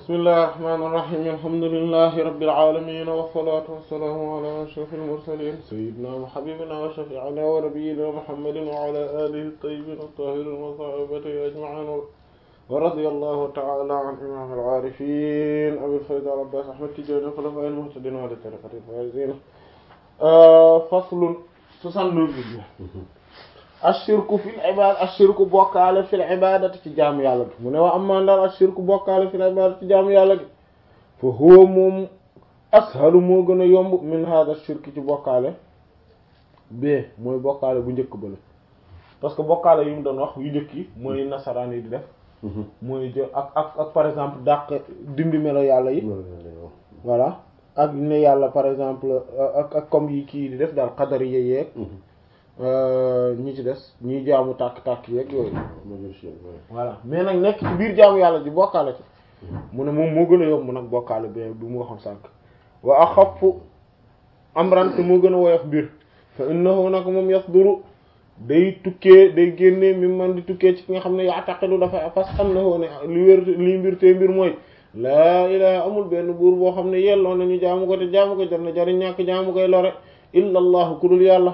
bismillahir rahmanir rahim alhamdulillahi rabbil alamin wassalatu wassalamu ala ashrafil mursalin sayyidina wa habibina wa shafi'ina wa nabiyyina muhammadin wa ala alihi at-tayyibin at-tahirin wa sahbihi ajma'in wa radiyallahu ta'ala an imam al-arifin abil fayd al-abbas ahmad tijani khulafa'il muhtadin wa tariqatil faizin faslun soixante-neuf ashirku fil ibad ashirku bokkaale fil ibadati ci jaamu yàlla gi mu ne wa amma ndaal ashirku bokkaale fil ibadati ci jaamu yàlla gi fa huwa moom ashalu moo gën a yomb min hada shirki ci bokkaale bee mooy bokkaale bu njëkk bale parce que bokkaale yi mu doon wax yu njëkk yi mooy nasaraan yi di def mooy jël ak ak ak par exemple dàq dindi melo yàlla yi voilà ak ne yàlla par exemple ak ak comme yi kii di def daal xadar yi yeeg ñi ci des ñiy jaamu tàkk-tàkk yeeg yooyu voilà mais nag nekk ci biir jaamu yàlla ji bokkaale ci mu ne moom moo gën a yomb nag bokkaale bi du mu waxoon sànk wa axaffu amran te moo gën a woyof mbir fa innahu nag moom yasduru day tukkee day génnee mi man di tukkee ci ki nga xam ne yaataqidu dafa fas annahu ne li wér li mbir te mbir mooy laa ilaha amul benn buur boo xam ne yelloo nañu jaamu ko te jaamu ko jar na jariñ ñàkk jaamu koy lore illa allahu ku dul yàlla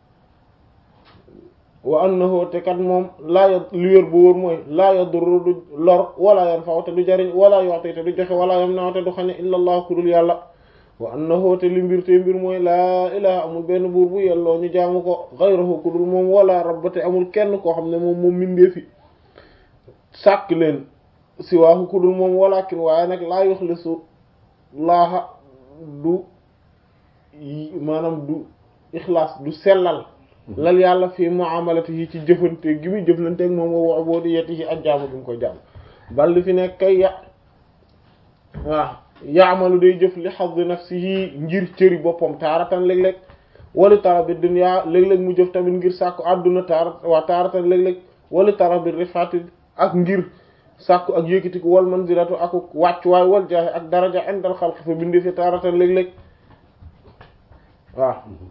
wa annahu te kat moom laa ya li wér bu wóor mooy laa yadurru du lor wala yanfa'u te du jariñ wala yu'ti te du joxe wala yamna'u te du xañe illa allah ku dul yàlla wa annahu te li mbir te mbir mooy laa ilaha amul benn buur bu yelloo ñu jaamu ko ghayruhu ku dul moom wala rabb te amul kenn koo xam ne moom moom mindee fi sàkk leen siwaahu ku dul moom walakin waaye nag laa yuxlisu laaha du maanaam du ixlaas du sellal lal yàlla fii muamalatihi ci jëfante gi muy jëflanteeg moom wa ubudiyatihi ak jaamu gi mu koy jaamu bal li fi nekk kay ya waaw yaamalu day jëf li hazzi nafsihi ngir cëri boppam taaratan léeg-léeg wali tarabi dunya léeg-léeg mu jëf tamit ngir sàkku àdduna taara waa taaratan léeg-léeg wali tarabi rifati ak ngir sàkku ak yëkkatiku wal manzilatu ak wàccuwaay wal jaahi ak daraja indal xalq fa bindi fi taaratan léeg-léeg waaw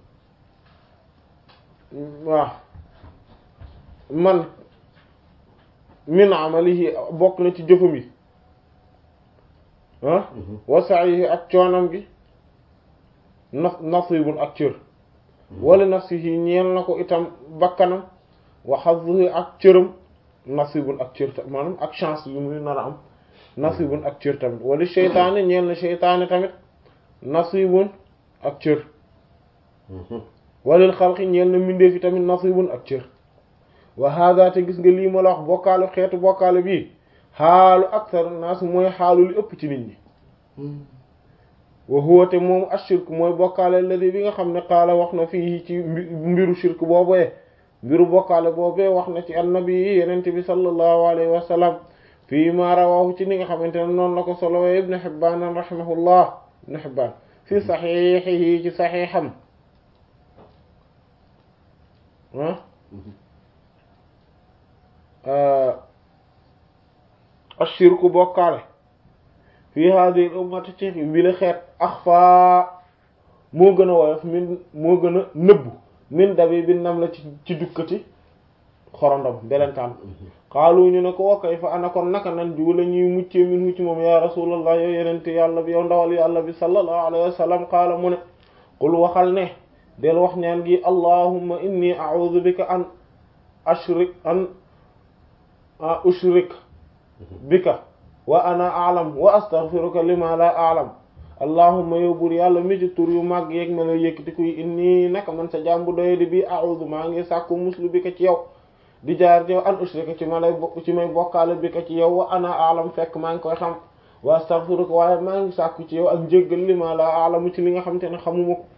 waaw man min amalihi bokk na ci jëfam yi ah wa sa'ihi ak coonam gi na nasibun ak cër wala nafsihi ñeel na ko itam bakkanam wa hazzuhi ak cëram nasibun ak cër tamit maanaam ak chance yu muy nar a am nasibun ak cër tamit wala seytaane ñeel na seytaane tamit nasibun ak cër walil xalqi ñeel na mbindeef yi tamit nasibun ak cër wa hada te gis nga lii ma la wax bokkaale xeetu bokkaale bii xaalu akthar naas mooy xaalu li ëpp ci nit ñi wa huwa te moom ashirk mooy bokkaale alladi bi nga xam ne qaala wax na fii ci mbiru shirk boobee mbiru bokkaale boobee wax na ci annabi yi yenente bi sallallahu alayhi wa sallam fii ma rawahu ci ni nga xamante ne noonu la ko solowee ibnu Hibbaan rahimahullah ibnu Hibbaan fi saxiixihi ci saxiixam ashirku bokkaale fii hadhihi ummati ci bi la xeet axfa moo gën a woyof min moo gën a nëbbu min dabi bi nam la ci ci dukkati xorondom belentaan xaalu ñu ne ko wa kayfa ana kon naka nan ju la ñuy muccee min hu ci moom ya rasulallah yow yenente yàlla bi yow ndawal yàlla bi sallallahu alayhi wa sallam qaala mu ne qul waxal ne del wax ñaan gi allahumma inni a'udhu bika an ashrik an ushrik bika wa ana a'lam wa astaghfiruka lima la a'lam allahumma yow buur yàlla mi ci tur yu màgg yeeg ma la yëkkati kuy inni naka man sa jàmbu doye di bi a'udhu maa ngi sàkku muslu bika ci yow di jaar ci yow an ushrika ci ma lay bokk ci may bokkaale bika ci yow wa ana a'lam fekk maa ngi koy xam wa astaghfiruka waaye maa ngi sàkku ci yow ak njéggal lima la a'lamu ci li nga xam te ne xamuma ko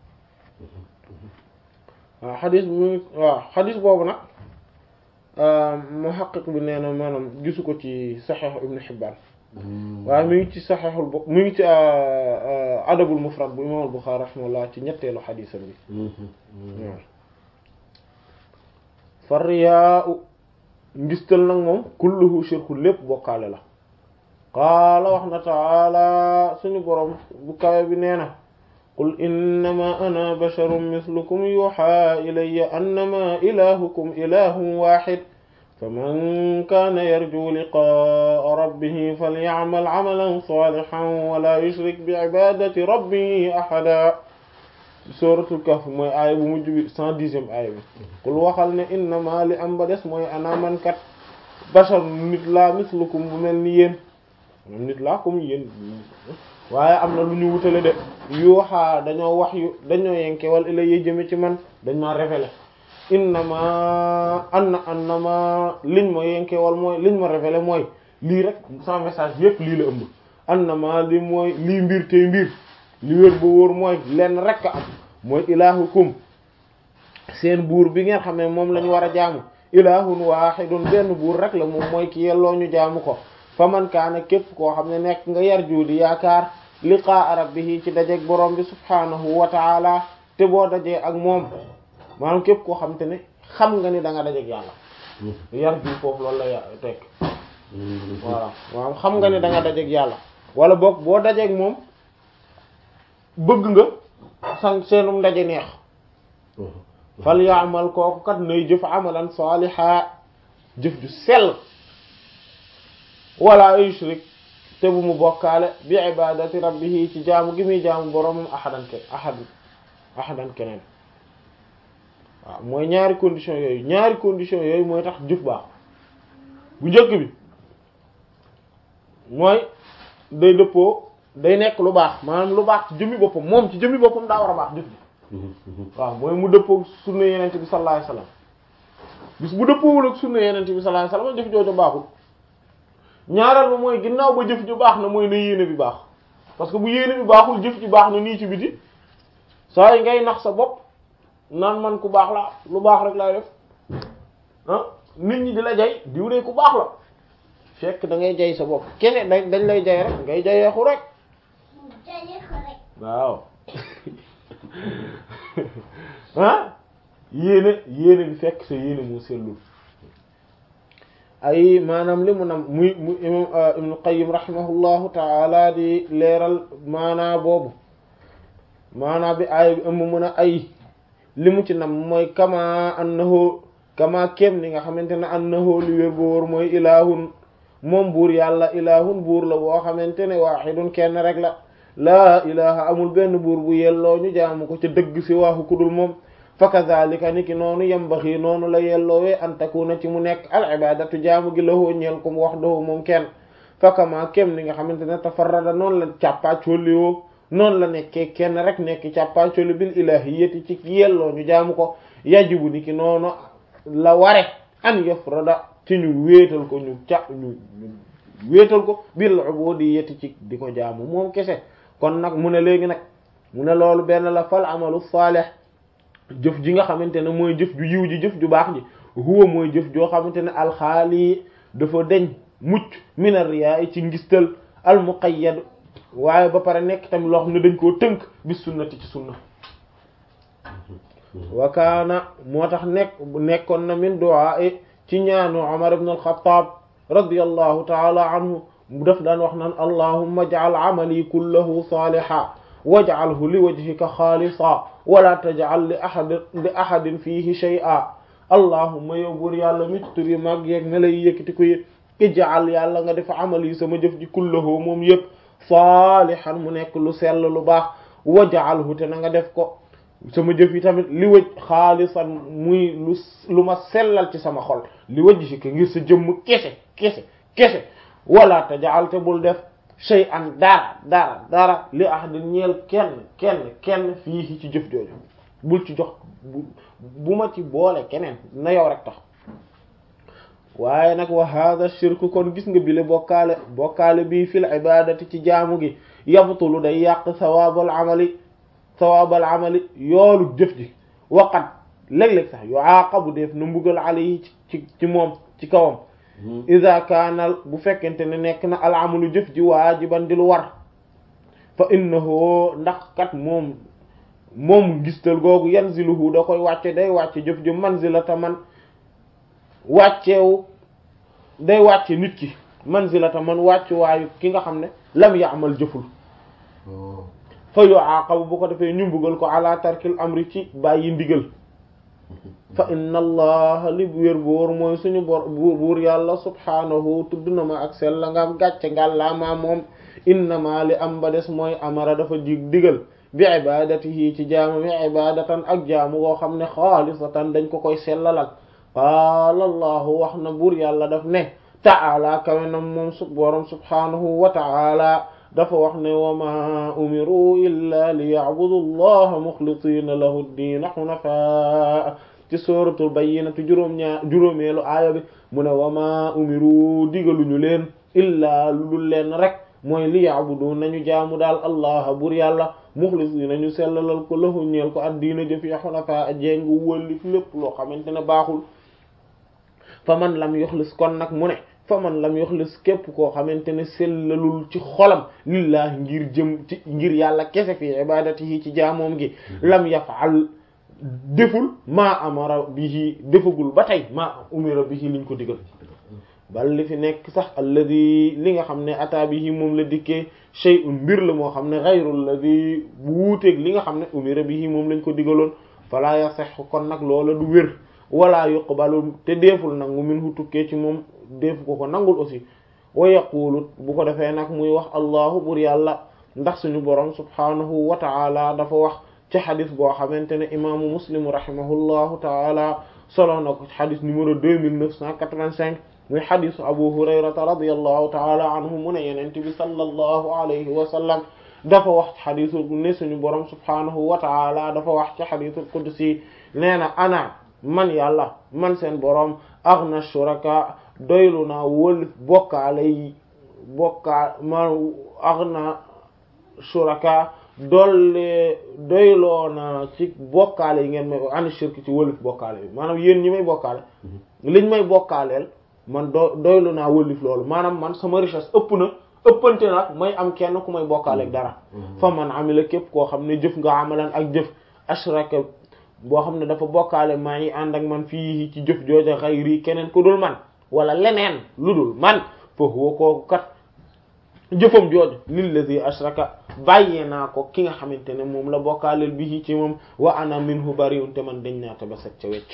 waaw xadis bi waaw xadis boobu nag muhaqqiq bi nee na maanaam gisu ko ci saxiix ibnu Hibbaan waaye mi ngi ci saxiixul bo mi ngi ci adabul mufrad bu imaam al-Buxaari rahimahullah ci ñetteelu xadisam bi waaw farriyaa ngistal nag moom kulluhu shirku lépp bokkaale la qaala wax na taala suñu boroom bu kawe bi nee na qul innama ana basharun mislukum yuha ilayya annama ilahukum ilahun wahid faman kaana yarju liqaa rabbihi falya'mal 'amalan salihan wa la yushrik bi 'ibadati rabbihi ahada suratul kahf mooy aaya bu mujj bi cent dixième aaya bi qul waxal ne innama li am ba des mooy ana man kat bashar nit laa mislukum bu mel ni yéen moom nit laa comme yéen waaye am na lu ñu wutale de yuuxaa dañoo wax yu dañoo yenke wal ilayya jëme ci man dañ ma révélé innama anna annama liñ ma yenke wal mooy liñ ma révélé mooy lii rek sans message yépp lii la ëmb annama li mooy lii mbir tey mbir li wér ba wóor mooy lenn rek a am mooy ilaahukum seen buur bi ngeen xam ne moom la ñu war a jaamu ilaahun waahidun benn buur rek la moom mooy ki yelloo ñu jaamu ko fa man kaana képp koo xam ne nekk nga yar juudi yaakaar liqaa rabbihi ci dajeeg borom bi subhaanahu wa taala te boo dajee ak moom maanaam képp koo xam te ne xam nga ni da nga dajeeg yàlla yar ju foofu loolu la ya tekk voilà maanaam xam nga ni da nga dajeeg yàlla wala boog boo dajeeg moom bëgg nga san seenum ndaje neex fal yaamal kooku kat nay jëf amalan saaliha jëf ju sell wala yushrik te bu mu bokkaale bi ibadati rabbihi ci jaamu gi muy jaamu boromam ahadan ke ahad ahadan keneen waaw mooy ñaari condition yooyu ñaari condition yooyu mooy tax jëf baax bu njëkk bi mooy day dëppoo day nekk lu baax maanaam lu baax ci jëmmi boppam moom ci jëmmi boppam daa war a baax jëf ji waaw mooy mu dëppoo sunna yenente bi sallallahu alayhi wasallam bis bu dëppoowul ak sunna yenente bi sallallahu alayhi wasallam jëf jooju baaxul ñaareel ba mooy ginnaaw ba jëf ju baax na mooy na yéene bi baax parce que bu yéene bi baaxul jëf ji baax na nii ci biti saa yi ngay nax sa bopp naan man ku baax la lu baax rek laay def ah nit ñi di la jay diw de ku baax la fekk da ngay jay sa bopp keneen dañ lay jay rek ngay jayeexu rek waaw ah yéene yéene bi fekk sa yéene moo sellul ay maanaam li mu nam muy mu imam ibnu qayyim rahimahullahu taala di leeral maanaa boobu maanaa bi aaya bi ëmb mun a ay li mu ci nam mooy kama annahu kama kem ni nga xamante ne annahu li wér bu wóor mooy ilaahun moom buur yàlla ilaahun buur la boo xamante ne waahidun kenn rek la laa ilaha amul benn buur bu yelloo ñu jaamu ko ca dëgg si waaxu kudul moom fa kadhalika ni ki noonu yambaxi noonu la yelloowee an takuna ci mu nekk al ibadatu jaamu gi lahoo ñeel ko mu wax doo moom kenn fakama kem ni nga xamante ne tafarrada noonu la càppaacoliwoo noonu la nekkee kenn rek nekk càppaacoli bil ilahiyati ci yelloo ñu jaamu ko yajibu ni ki noonu la ware an yafrada ci ñu wéetal ko ñu ca ñu wéetal ko bil ubudiyati ci di ko jaamu moom kese kon nag mu ne léegi nag mu ne loolu benn la fal amalu salih jëf ji nga xamante ne mooy jëf ju yiw ji jëf ju baax ji huwa mooy jëf joo xamante ne alxaali dafa deñ mucc mina riyaa ci ngistal al muqayyad waaye ba pare nekk tamit loo xam ne dañ koo tënk bis sunnati ci sunna wakaana moo tax nekk nekkoon na min du'a ci ñaanu Umar ibn al-Khattab radiyallahu ta'ala anhu mu def daan wax naan allahumma ij'al amali kullahu salihan waj'alhu li wajhika xaalisa wala taj'al li ahadin li ahadin fihi shay'a allahumma yow buur yàlla mi tur yi mag yeeg ne lay yëkkati ko yëg ij'al yàlla nga def amali sama jëf ji kullahu moom yëpp saalihan mu nekk lu sell lu baax waj'alhu te na nga def ko sama jëf yi tamit li wëj xaalisan muy lu lu ma sellal ci sama xol li wajhika ngir sa jëmm kese kese kese wala taj'al te bul def shay'an dara dara dara li ahadin ñeel kenn kenn kenn fii ci jëf jooju bul ci jox bu ma ci boole keneen na yow rek tax waaye nag wa hadha shirku kon gis nga bile bokkaale bokkaale bii fil ibadati ci jaamu gi yabtulu day yàq sawaabal amali sawaabal amali yoolu jëf ji waqat léeg-léeg sax yuaqabu def na mbugal alayhi ci ci moom ci kawam ida kaanal bu fekkente ne nekk na al amalu jëf ji waajiban di lu war fa innahu ndax kat moom moom gistal googu yanziluhu da koy wàcce day wàcce jëf ji manzilata man wàcceewu day wàcce nit ki manzilata man wàcce waayu ki nga xam ne lam ya'mal jëful fa yu'aqabu bu ko defee ñu mbugal ko ala tarkil amri ci bàyyi ndigal fa inna allaha li wér boor mooy suñu bor buur yàlla subhaanahu tudd na ma ak sell nga am gàcce ngàllaamaa moom innama li am ba des mooy amara dafa jig digal bi ibadatihi ci jaamu bi ibadatan ak jaamu koo xam ne xaalisatan dañ ko koy sellalal qaala allahu wax na buur yàlla daf ne ta'ala kawe nam moom su borom subhaanahu wa ta'ala dafa wax ne wa ma umiru illa li ya'budu allaha muxlisiina lahu ddiina xunafaa ci suratul bayyinati juróom ñaar juróomeelu aaya bi mu ne wa ma umiru digaluñu leen illaa lu dul leen rek mooy li ya'budu nañu jaamu daal allah bur yàlla muxlisiina ñu sellalal ko lahu ñeel ko addiina jëf ya xunafaa jéng wëllif lépp loo xamante ne baaxul fa man lam yuxlis kon nag mu ne fa man lam yuxlis képp koo xamante ne sellalul ci xolam lillahi ngir jëm ci ngir yàlla kese fi ibadatihi ci jaamoom gi lam yaf'al deful maa amara bihi defagul ba tey maa umira bihi liñ ko digal bal li fi nekk sax alladi li nga xam ne ata bihi moom la dikkee shay'un mbir la moo xam ne ghayru alladi bu wuuteeg li nga xam ne umira bihi moom lañ ko digaloon fala yasex kon nag loola du wér wala yuqbalu te deeful nangu min hu tukkee ci moom deefu ko ko nangul aussi wa yaqulu bu ko defee nag muy wax allahu bur yàlla ndax suñu borom subhanahu wa ta'ala dafa wax ci xadis boo xamante ne imaamu muslim rahimahullahu taala solo na ko xadis numéro deux mille neuf cent quatre-vingt-cinq muy xadisu abu hurayrata radiyallahu taala anhu mu ne yenent bi sallallahu alayhi wa sallam dafa wax ci xadisu ne suñu borom subhanahu wa taala dafa wax ci xadisul qudsi nee na ana man yàlla man seen borom aghna shuraka doylu naa wël bokkaale yi bokkaa ma aghna shuraka dolle doyloo na ci bokkaale yi ngeen may ani shirk ci wëlif bokkaale yi maanaam yéen ñi may bokkaale liñ may bokkaaleel man do doylu naa wëlif loolu maanaam man sama richesse ëpp na ëppante nag may am kenn ku may bokkaaleeg dara fa man amila képp koo xam ne jëf nga amalan ak jëf ashraka boo xam ne dafa bokkaale maa ngi ànd ak man fii ci jëf jooja xayri keneen ku dul man wala leneen lu dul man fa huwa kooku kat jëfam jooju lillazi ashraka bàyyee naa ko ki nga xamante ne moom la bokkaaleel bi ci moom wa ana minhu bariun te man dañ naa te ba set ca wecc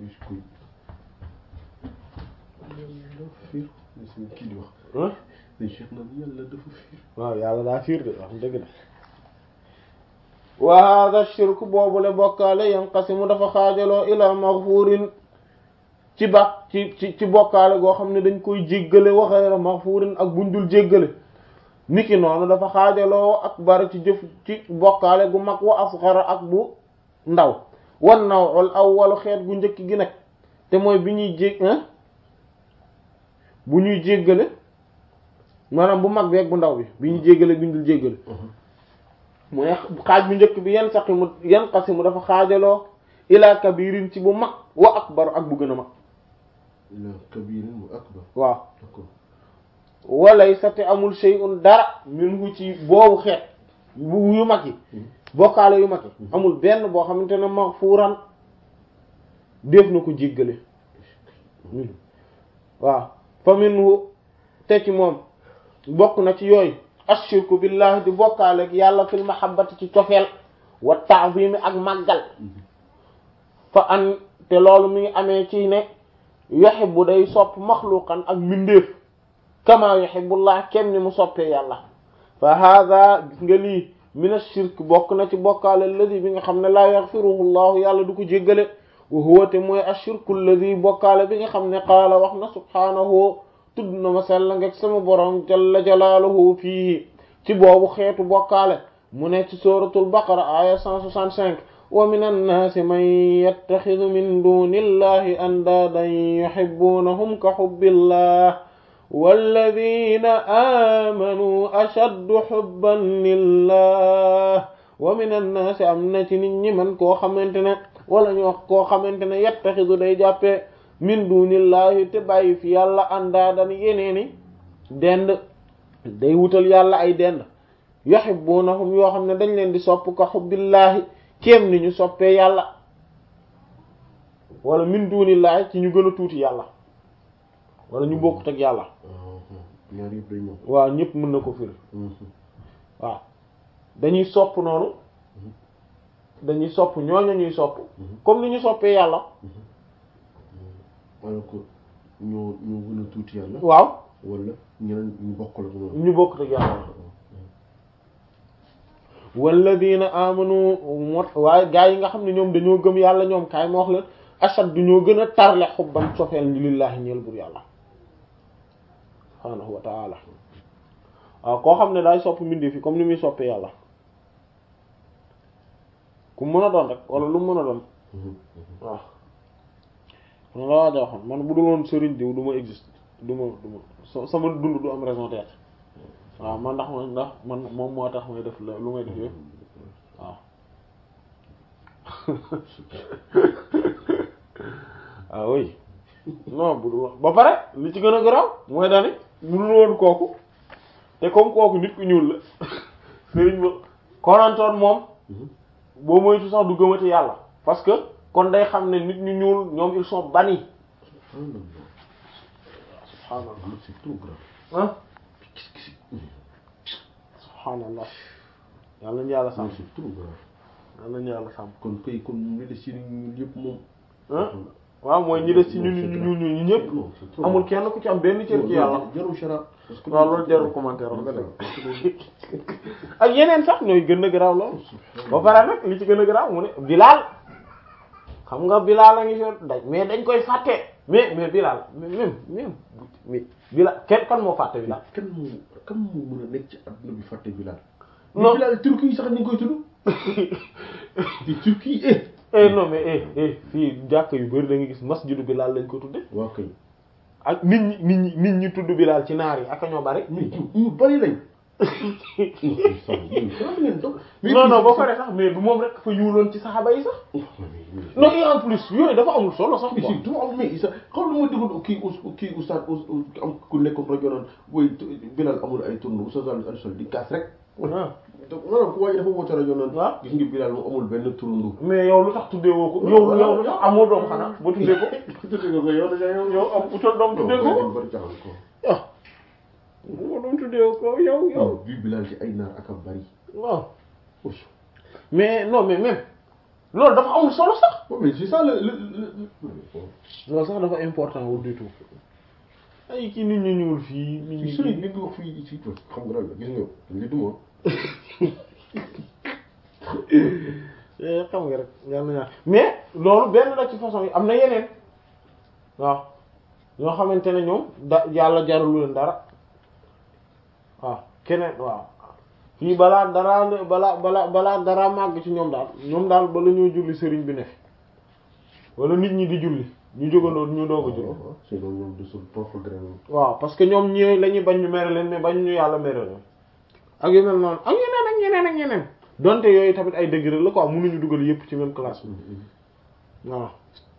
waaw yàlla daa fiir de wax dëgg de wa hada shirku boobule bokkaale yanqasimu dafa xaajaloo ila maghfurin ci ba ci ci ci bokkaale goo xam ne dañ koy jéggale wa ghayra maghfurin ak buñ dul jéggale niki noonu dafa xaajaloo ak bari ci jëf ci bokkaale gu mag wa asghara ak bu ndaw wan nawul awwalu xeet gu njëkk gi nag te mooy bi ñuy jég bu ñuy jéggale maanaam bu mag bi ak bu ndaw bi bi ñuy jéggale bi ñu dul jéggale mooy xaaj bu njëkk bi yan saqi mu yan xasi mu dafa xaajaloo ila kabirin ci bu mag wa akbar ak bu gën a mag ila kabirin wa akbar waaw d'accord walay sa te amul shay'un dara minhu ci boobu xeet bu yu mag yi bokkaale yu mag yi amul benn boo xamante ne maghfuran def na ko jéggale waaw fa minhu te ci moom bokk na ci yooyu ashirku billahi di bokkaale ak yàlla fil mahabbati ci cofeel wa ta'zimi ak màggal fa an te loolu mi ngi amee ci ne yuhibbu day sopp maxluqan ak mbindeef kama yuhibbullah kem ni mu soppee yàlla fa hada gis nga lii min ash-shirk bokk na ci bokkaale alladi bi nga xam ne laa yaghfiruhu llahu yàlla du ko jéggale wa huwa te mooy ash-shirku alladi bokkaale bi nga xam ne qaala wax na subhaanahu tudd na ma sell ngek sama borom jalla jalaaluhu fii ci boobu xeetu bokkaale mu ne ci suratul baqara aya 165 wa min annaasi man yattaxidu min duni illahi andaadan yuhibbunahum ka hubbillah walladina aamanu ashaddu hubban lillah wa min annaasi am na ci nit ñi man koo xamante ne wala ñu wax koo xamante ne yattaxidu day jàppee min dunillahi te bàyyi fi yàlla andaadan yeneeni dend day wutal yàlla ay dend yuhibbunahum yoo xam ne dañ leen di sopp ka hubbillahi kéem ni ñu soppee yàlla wala min dunillahi ci ñu gën a tuuti yàlla wala ñu bokkut ak yàlla ñaar yëpp day ñëw waaw ñëpp mën na ko firi waaw dañuy sopp noonu dañuy sopp ñooñu ñuy sopp comme ni ñu soppee yàlla alors que ñoo ñoo gën a tuuti yàlla waaw wala ñeneen ñu bokk la ko ñu bokk ak yàlla walladina amanu mot waaye gaa yi nga xam ne ñoom dañoo gëm yàlla ñoom kaay ma wax leen ashad du ñoo gën a tarle xubban sofeel ni lillahi ñeel bur yàlla subhaanahu wa taala waaw koo xam ne daay sopp mbindi fi comme ni muy soppee yàlla ku mën a doon rek wala lu mu mën a doon waaw man la waaj a waxoon man bu dul woon sëriñ diw du ma existe du ma du ma sa- sama dund du am raison d'être waaw man ndax man ndax man moom moo tax may def lu may def yëpp waaw ah oui non bu dul woon ba pare li ci gën a garaaw mooy dani bu dul woon kooku te comme kooku nit ku ñuul la sëriñ ba konantoon moom boo moytu sax du gëmati yàlla parce que kon day xam ne nit ñu ñuul ñoom ils sont bannis subhaanallah c'est trop grave ah subhaanallah yàlla nañu yàlla sàmm c'est trop grave yàlla nañu yàlla sàmm kon kay kon mu ngi des ci ñun yëpp moom ah waaw mooy ñi des ci ñun ñu ñuul ñu ñëpp non c'est trop amul kenn ku ci am benn cër ci yàlla jarul chara parce que waaw loolu jarul commentaire wax nga dëgg ak yeneen sax ñooy gën a garaaw loolu ba pare nag li ci gën a garaaw mu ne Bilal xam nga Bilal a ngi fi daj mais dañ koy fàtte mais mais Bilal même même mais Bilal kenn kan moo fàtte Bilal kan moo kan moo mën a nekk ci adduna bi fàtte Bilal Non. mais Bilal Turquie yi sax ñu ngi koy tudd di Turquie eh eh non mais eh eh fii jàkk yu bari da nga gis masjidu Bilal lañ ko tudde waaw kay ak nit ñi nit ñi nit ñi tudd Bilal ci naar yi ak ñoo bari mais ñu bari lañ non non ba pare sax mais du moom rek fa ñuuloon ci saxaba yi sax non et en plus yooyu dafa amul solo sax mais quoi si du am mais isa xam lu ma déggoon kii us kii oustaz am ku nekkoon rajo naan booy Bilal amul ay tourne oustaz Alioune Sall di kaas rek ah maanaam ku waaye dafa woote rajo naan waaw. gis nga Bilal moom amul benn tourndu mais yow lu tax tuddee woo ko yow yow lu tax amoo doom xanaa ba tuddee ko tuddee nga ko yow da yow yow am utal doom tuddee ko bari jaxal ko ah bu doom tuddee ko yow yow yow bii Bilal ci ay naar ak a bari waaw oui mais non mais même loolu dafa amul solo sax bon mais c'est ça le le le loolu sax dafa important wul du tout ay kii nit ñu ñuul fii nit ci ñi sëriñ li nga wax fii ci xam nga lan la gis nga li du moom Eh, xam nga rek yàlla na mais loolu benn la ci façon yi am na yeneen waaw ñoo xamante ne ñoom da yàlla jarulu leen dara waaw keneen waaw fii balaa dara balaa balaa balaa dara màgg ci ñoom daal ñoom daal bala ñoo julli sëriñ bi ne fi wala nit ñi di julli ñu jógandoo ñu doog a julli waaw sinon ñoom de son propre gré moom waaw parce que ñoom ñi la ñuy bañ ñu mere leen mais bañ ñu yàlla mere leen ak yu mel noonu ak yeneen ak ñeneen ak ñeneen donte yooyu tamit ay degré la quoi mënuñu dugal yépp ci même classe bi waaw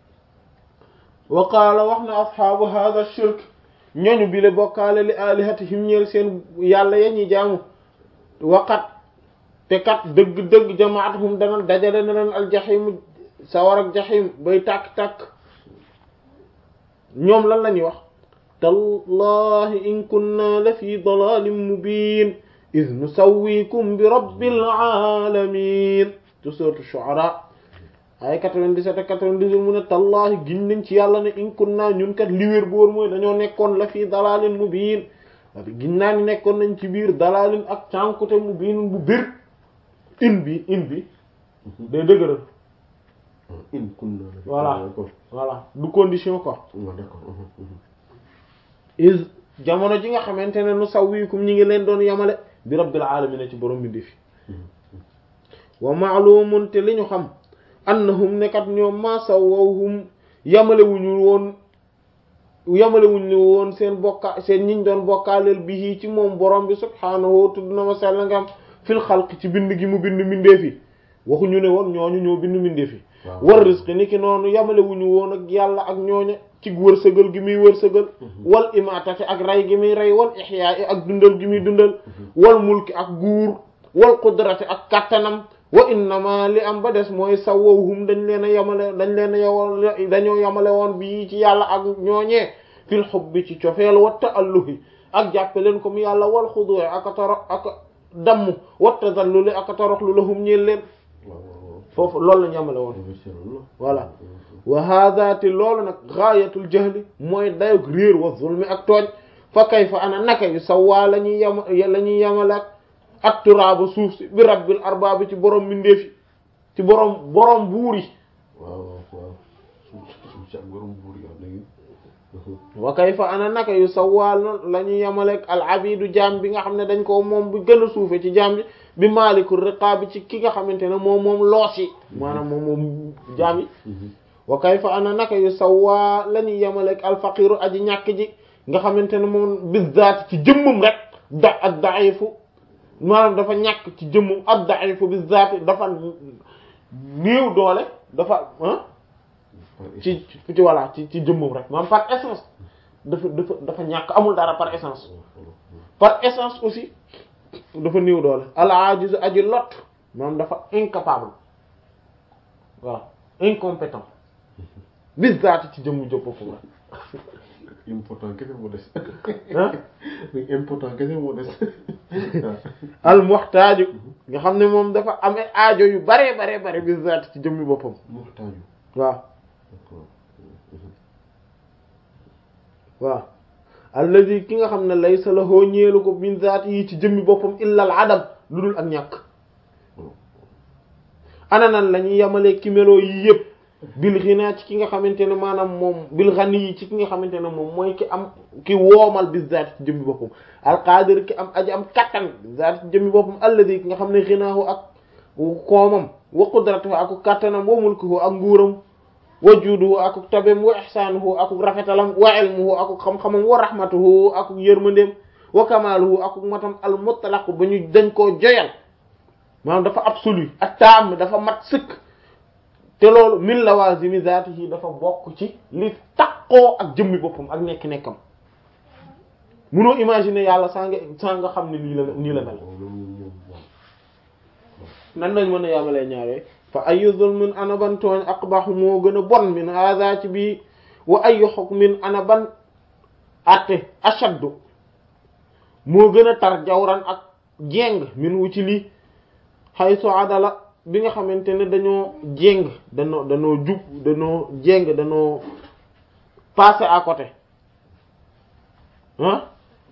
wa qaala wax na asxaabu hadha shirk ñooñu bi le bokkaale li alihatihim ñeel seen yàlla ya ñuy jaamu waqat te kat dëgg-dëgg jamaatuhum dana dajale na leen aljaximu sawar ak jaxim bay tàkk-tàkk ñoom lan la ñuy wax tallahi in kunna la fi dalalin mubin id nusawwikum bi rabbil alamin te sourate Shu'ara ay 97 ak 98 mu ne tallahi giñ nañ ci yàlla ne in kunna ñun kat li wér boor mooy dañoo nekkoon la fi dalalin mubin giñ naa ni nekkoon nañ ci biir dalalin ak cànkute mubin bu bir in bi in bi day dëgëral in kunna Voilà. d'accord voilà du condition quoi waaw d'accord is jamono ji nga xamante ne nu sawwikum ñi ngi leen doon yamale bi rabbil alamin ci borom bi fi wa ma'lumun te li ñu xam annahum nekat ñoom ma sawwahum yamale wuñu woon yamale wuñu woon seen bokka seen ñiñ doon bokkaaleel bi ci moom borom bi subhaanahu tudd na ma sell ngam fil xalq ci bind gi mu bind mbindeef yi waxuñu ne woon ñooñu ñoo bind mbindeef yi waaw. war rizqi ni ki noonu yamale wuñu woon ak yàlla ak ñooña ci wërsëgal gi muy wërsëgal wal imaatati ak rey gi muy rey wal ixyaa ak dundal gi muy dundal wal mulki ak guur wal qudrati ak kattanam wa innama li am ba des mooy sawwahum dañ leen a yamale dañ leen a yowal dañoo yamale woon bii ci yàlla ak ñooñee fil hubbi ci cofeel wa ta'alluhi ak jàppe leen comme yàlla wal xudu'i ak toro ak damm wa tadalluli ak toroxlu lahum ñeel leen waaw waaw waaw foofu loolu la ñu yamale woon voilà wa hada te loolu nag gaayatul jahli mooy dayog réer wa zulmi ak tooñ fa kayfa ana naka yu sawaa la ñuy yama la ñuy yamale ak ak turaaba suuf si bi rabbil arbaabi ci borom mbindeefi ci borom borom buur yi waaw waaw suuf si ak borom buur yi léegi wa kayfa ana naka yu sawal la ñu yemaleeg al abidu jaam bi nga xam ne dañ ko moom bu gën a suufe ci jaam bi bi maalikul riqaabi ci ki nga xamante ne moom moom loos yi maanaam moom moom jaam yi wa kayfa ana naka yu sawaa la ñu yemaleeg al faqiru aji ñàkk ji nga xamante ne moom bizaat ci jëmmum rek da ak daifu maanaam dafa ñàkk ci jëmmum ak daifu bizaat dafa néew doole dafa ah ci ci voilà ci ci jëmmum rek maanaam par essence dafa dafa dafa ñàkk amul dara par essence par essence aussi dafa néew doole al ajiz aji lot maanaam dafa incapable voilà incompétent bizaat ci jëmmu jëpp foofu rek important kese moo des ah important kese moo des al muhtaaju nga xam ne moom dafa amee aajo yu bare bare bare bizaat ci jëmmi boppam muhtaaju waaw waaw alladi ki nga xam ne laysa lahu ñeelu ko min zaati yi ci jëmmi boppam illa al adam lu dul ak ñàkk ana nan la ñuy yemalee ki meloo yi yëpp bil ghina ci ki nga xamante ne maanaam moom bil ghani yi ci ki nga xamante ne moom mooy ki am ki woomal bi zaati ci jëmmi boppam al qadir ki am aji am kattan bi zaati ci jëmmi boppam alladi ki nga xam ne ghinaahu ak koomam wa qudratuhu ak kattanam wa mulkuhu ak nguuram wa juuduhu akuk tabem wa ihsaanuhu akuk rafetalam wa ilmuhu akuk xam-xamam wa rahmatuhu akuk yërmandeem wa kamaaluhu akuk matam al mutlaq ba ñu dañ koo joyal maanaam dafa absolu ak taam dafa mat sëkk te loolu min lawazimi zaatihi dafa bokk ci li takkoo ak jëmmi boppam ak nekk-nekkam munoo imaginer yàlla saa nga saa nga xam ne lii la nii la mel nan lañ mën a yàmmalee ñaaree fa ayu zulmin ana ban tooñ aqbahu moo gën a bon min hada ci bii wa ayu hukmin ana ban atte ashaddu moo gën a tar jawran ak jéng min wu ci lii haythu adala bi nga xamante ne dañoo jéng dañoo dañoo jub dañoo jéng dañoo passé à côté ah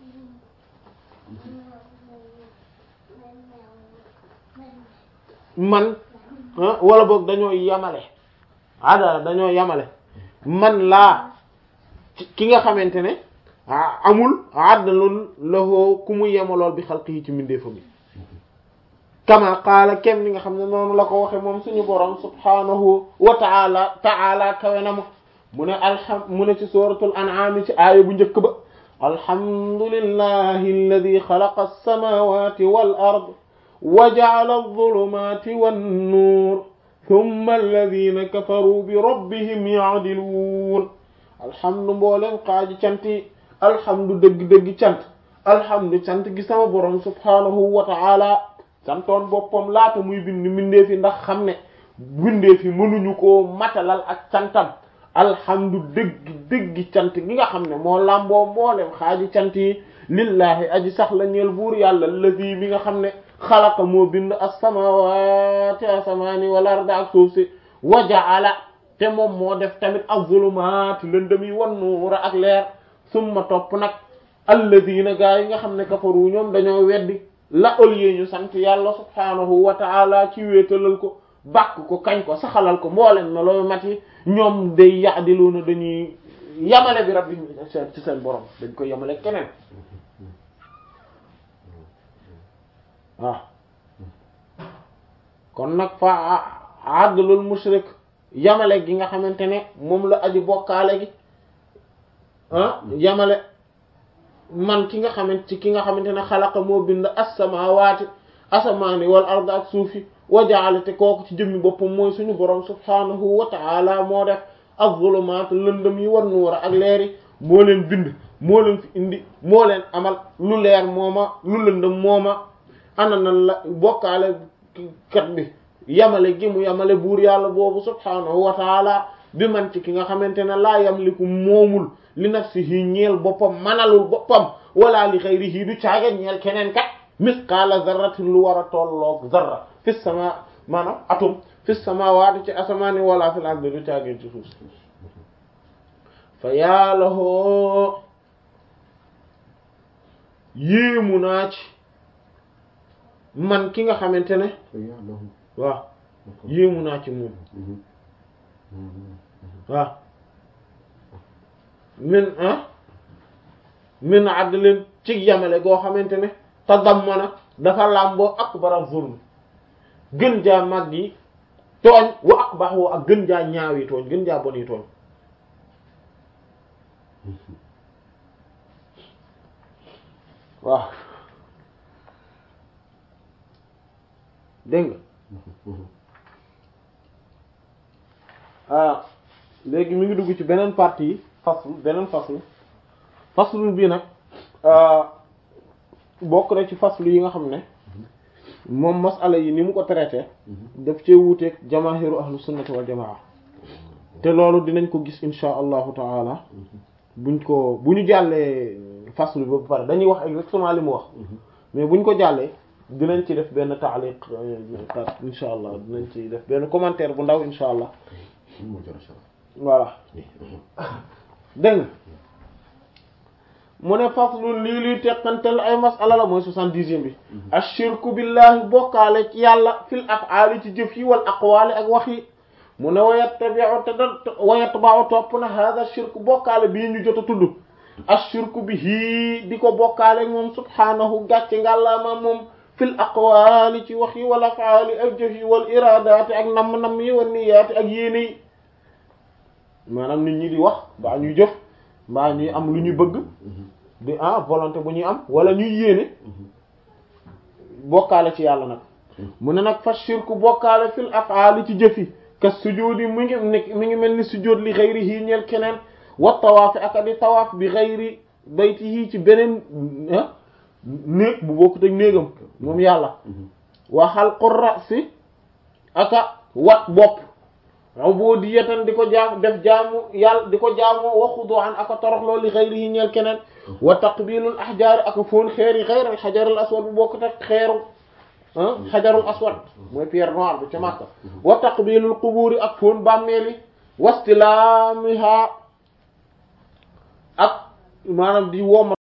man wala boog dañoo yamale adala dañoo yamale man laa ki nga xamante ne amul addalul lahoo ku mu yemalool bi xalqihi ci mbindeefam yi kama qaala kem ni nga xam ne noonu la ko waxe moom suñu borom subhanahu wa taala taala kawe na ma mu ne alham mu ne ci suratul an'am ci aaya bu njëkk ba alhamdulillahi alladi xalaqa as-samawati wal ard wa ja'ala adh-dhulumati wan-nur thumma alladhina kafaru bi rabbihim ya'dilun alhamdu mbooleen xaaji cant yi alhamdu dëgg-dëgg cant alhamdu cant gi sama borom subhanahu wa ta'ala santoon boppam laata muy bind mbindeef yi ndax xam ne mbindeef yi mënuñu koo matalal ak cantam alhamdu dëgg dëgg cant gi nga xam ne moo làmboo mboolem xaaji cant yi lillahi aji sax la ñeel buur yàlla lazi mi nga xam ne xalaqa moo bind as-samawati asamaani wal arda ak suuf si wa ja'ala te moom moo def tamit az-zulumaati lëndëm yi wan nuura ak leer summa topp nag alladina gaa yi nga xam ne kafaru ñoom dañoo weddi la ëllëgee ñu sant yàlla subhaanahu wa ta'ala ci wéetalal ko bàkk ko kañ ko saxalal ko mbooleen na looy mat yi ñoom day ya'diluuna dañuy yamale bi rabbi ci seen borom dañ koy yamale keneen waaw kon nag fa adlul mushrik yamale gi nga xamante ne moom la aji bokkaale gi ah yamale man ki nga xamante ci ki nga xamante ne xalaqa moo bind as-samaawaati asamaani wal ard ak suufi wa ja'ala te kooku ci jëmmi boppam mooy suñu borom subhaanahu wa ta'ala moo def az-zulumaat lëndëm yi wan nuura ak leer yi moo leen bind moo leen fi indi moo leen amal lu leer mooma lu lëndëm mooma ana nan la bokkaale kat bi yamale gi mu yamale buur yàlla boobu subhaanahu wa ta'ala bi man ci ki nga xamante ne laa yamliku moomul li nafsihi ñeel boppam manalul boppam wala li xayrihi du caaga ñeel keneen kat misqaala zarratin lu war a tolloog zarra fi sama maanaam atum fi samaawaati ci asamaani wala fil ardi du caageen ci suuf si fa yàlla hoo yéemu naa ci man ki nga xamante ne waaw yéemu naa ci moom waaw min ah min adlin ci yamale goo xamante ne tadammana dafa làmboo akbara zulm gën jaa mag yi tooñ wa akbahu ak gën jaa ñaawi tooñ gën jaa boni tooñ waaw dégg nga ah léegi mi ngi dugg ci beneen partie yi faslu beneen faslu faslu bii nag bokk na ci faslu yi nga xam ne moom masala yi ni mu ko traité daf cee wuuteeg jamaahiru ahlu sunnati wal jamaa te loolu dinañ ko gis insha allahu taala buñ ko bu ñu jàllee faslu bi ba pare dañuy wax exactement li mu wax mais buñ ko jàllee dinañ ci def benn taaliq insha allah dinañ ci def benn commentaire bu ndaw insha allah voilà dégg nga mu ne faslun lii luy teqantel ay masala la mooy soixante-dixième bi ashirku billahi bokkaale ci yàlla fil af'ali ci jëf yi wal aqwali ak wax yi mu ne wayattabi'u te da wayatba'u topp na hada shirku bokkaale bii ñu jot a tudd ashirku bi hii di ko bokkaale moom subhaanahu gàcce ngàllaama moom fil aqwali ci wax yi wal af'ali ak jëf yi wal iradaati ak namm-namm yi wal niyaati ak yéene yi maanaam nit ñi di wax mbaa ñuy jëf mbaa ñuy am lu ñuy bëgg di ah volonté bu ñuy am wala ñuy yéene bokkaale ci yàlla nag mu ne nag fa shirku bokkaale fil af'ali ci jëf yi ka sujudi mi ngi mi ngi mel ni sujud li ghayrihi ñeel keneen wa tawaaf ak di tawaaf bi ghayri baytihi ci beneen néeg bu bokkut ak néegam moom yàlla wa halqu ra'si aka wat bopp ubudiyatan di ko jaam def jaamu yàlla di ko jaamoo wa xudu'an aka toroxloo li ghayrihi ñeel keneen wa taqbilul ahjaar aka foon xeer yi ghayr al hajar al aswad bu bokkut ak xeeru xajarul aswad mooy pierre noire bi ca Makka wa taqbilul quburi ak foon bàmmeeli wastilaamiha ak maanaam di woma